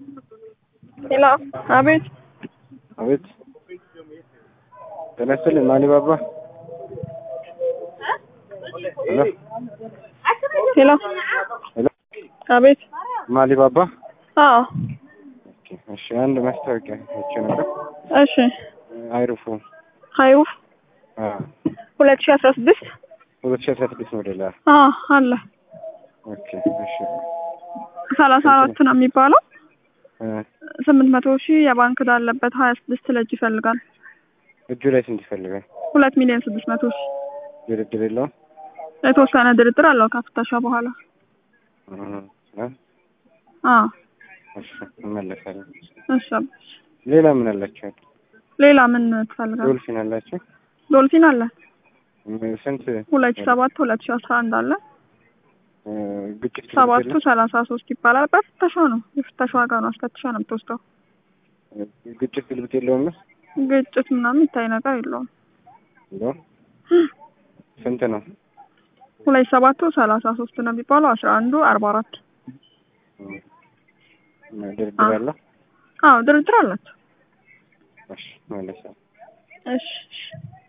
ሄሎ አቤት አቤት ጤና ይስጥልኝ ማሊባባ ሄሎ ሄሎ ሄሎ አቤት ማሊባባ አዎ ኦኬ እሺ አንድ ማስታወቂያ አይቼ ነበር እሺ አይሩፉ ሀይሩፍ አ ሁለት ሺህ አስራ ስድስት ሁለት ሺህ አስራ ስድስት ሞዴል አ አዎ አለ ኦኬ እሺ ሰላሳ አራት ነው የሚባለው እ ስምንት መቶ ሺህ የባንክ ዕዳ አለበት ሀያ ስድስት ለእጅ ይፈልጋል እጁ ላይ ስንት ይፈልጋል ሁለት ሚሊዮን ስድስት መቶ ሺህ ድርድር የለውም የተወሰነ ድርድር አለው ከፍተሻ በኋላ እ እ አዎ እሺ እመለሳለሁ እሺ አባሽ ሌላ ምን አላቸው ሌላ ምን ትፈልጋለህ ዶልፊን አላቸው ዶልፊን አለ ም- ስንት ሁለት ሺህ ሰባት ሁለት ሺህ አስራ አንድ አለ እ ግጭት ሰባቱ የለም? ሰላሳ ሶስት ይባላል በፍተሻ ነው የፍተሻ ዋጋ ነው አስፈትሻ ነው የምትወስደው ግጭት ግልብጥ የለውም ግጭት ምናምን የሚታይ ነገር የለውም የለውም ስንት ነው ሁለት ሰባቱ ሰላሳ ሶስት ነው የሚባለው አስራ አንዱ አርባ አራት እ ድርድር አለው አዎ ድርድር አላቸው እሺ እመለሳለሁ እሺ እሺ